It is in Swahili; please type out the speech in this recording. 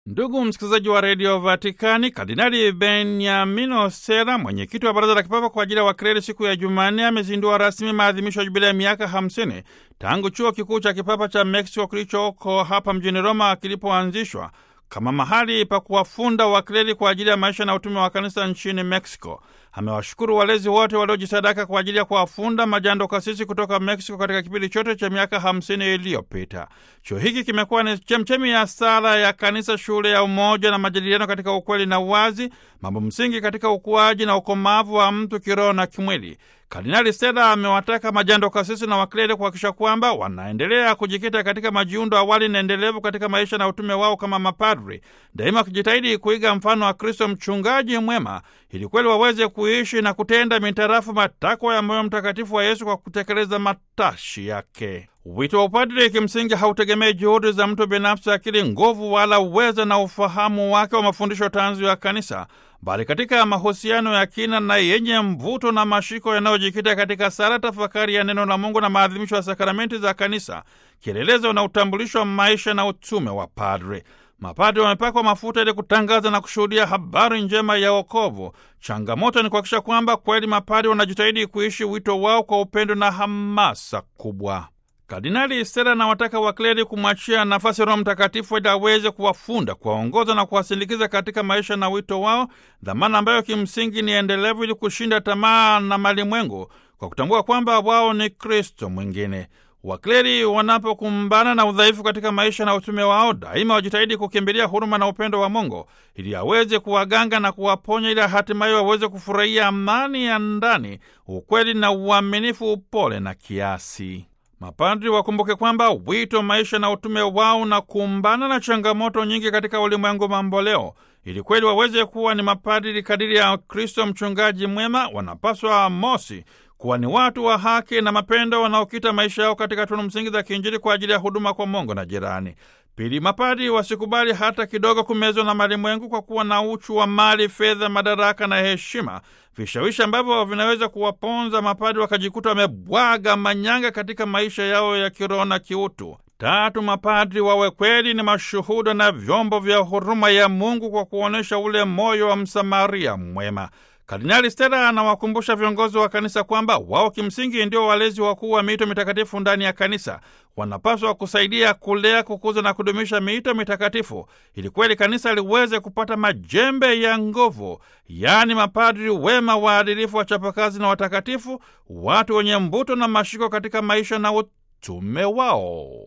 Ndugu msikilizaji wa redio Vatikani, Kardinali Beniamino Sera, mwenyekiti wa baraza la kipapa kwa ajili ya wakleri, siku ya Jumanne amezindua rasmi maadhimisho ya jubilia ya miaka 50 tangu chuo kikuu cha kipapa cha Meksiko kilichoko hapa mjini Roma kilipoanzishwa kama mahali pa kuwafunda wakleri kwa ajili ya maisha na utume wa kanisa nchini Meksiko. Amewashukuru walezi wote waliojisadaka kwa ajili ya kuwafunda majando kasisi kutoka Meksiko katika kipindi chote cha miaka hamsini iliyopita. Chuo hiki kimekuwa ni chemchemi ya sala ya kanisa, shule ya umoja na majadiliano katika ukweli na uwazi, mambo msingi katika ukuaji na ukomavu wa mtu kiroho na kimwili. Kardinali Stella amewataka majando kasisi na wakleri kuhakikisha kwamba wanaendelea kujikita katika majiundo awali na endelevu katika maisha na utume wao kama mapadri, daima wakijitahidi kuiga mfano wa Kristo mchungaji mwema, ili kweli waweze kuishi na kutenda mitarafu matakwa ya moyo mtakatifu wa Yesu kwa kutekeleza matashi yake. Wito wa upadri kimsingi hautegemei juhudi za mtu binafsi, akili, nguvu wala uwezo na ufahamu wake wa mafundisho tanzu ya kanisa, bali katika mahusiano ya kina na yenye mvuto na mashiko yanayojikita katika sala, tafakari ya neno la Mungu na maadhimisho ya sakramenti za kanisa, kielelezo na utambulisho wa maisha na utume wa padri. Mapadri wamepakwa mafuta ili kutangaza na kushuhudia habari njema ya wokovu. Changamoto ni kuhakikisha kwamba kweli mapadri wanajitahidi kuishi wito wao kwa upendo na hamasa kubwa. Kardinali Stella anawataka wakleri kumwachia nafasi Roho Mtakatifu ili aweze kuwafunda, kuwaongoza na kuwasindikiza katika maisha na wito wao, dhamana ambayo kimsingi ni endelevu, ili kushinda tamaa na malimwengu kwa kutambua kwamba wao ni Kristo mwingine. Wakleri wanapokumbana na udhaifu katika maisha na utume wao, daima wajitahidi kukimbilia huruma na upendo wa Mungu ili aweze kuwaganga na kuwaponya, ili hatimaye waweze kufurahia amani ya ndani, ukweli na uaminifu, upole na kiasi. Mapadri wakumbuke kwamba wito, maisha na utume wao na kumbana na changamoto nyingi katika ulimwengu mamboleo. Ili kweli waweze kuwa ni mapadri kadiri ya Kristo mchungaji mwema, wanapaswa mosi kuwa ni watu wa haki na mapendo wanaokita maisha yao katika tunu msingi za kiinjili kwa ajili ya huduma kwa Mungu na jirani. Pili, mapadri wasikubali hata kidogo kumezwa na malimwengu kwa kuwa na uchu wa mali, fedha, madaraka na heshima, vishawishi ambavyo vinaweza kuwaponza mapadri wakajikuta wamebwaga manyanga katika maisha yao ya kiroho na kiutu. Tatu, mapadri wawe kweli ni mashuhuda na vyombo vya huruma ya Mungu kwa kuonyesha ule moyo wa Msamaria mwema. Kardinali Stella anawakumbusha viongozi wa kanisa kwamba wao kimsingi ndio walezi wakuu wa miito mitakatifu ndani ya kanisa. Wanapaswa kusaidia kulea, kukuza na kudumisha miito mitakatifu ili kweli kanisa liweze kupata majembe ya nguvu, yaani mapadri wema, waadilifu, wachapakazi na watakatifu, watu wenye mvuto na mashiko katika maisha na utume wao.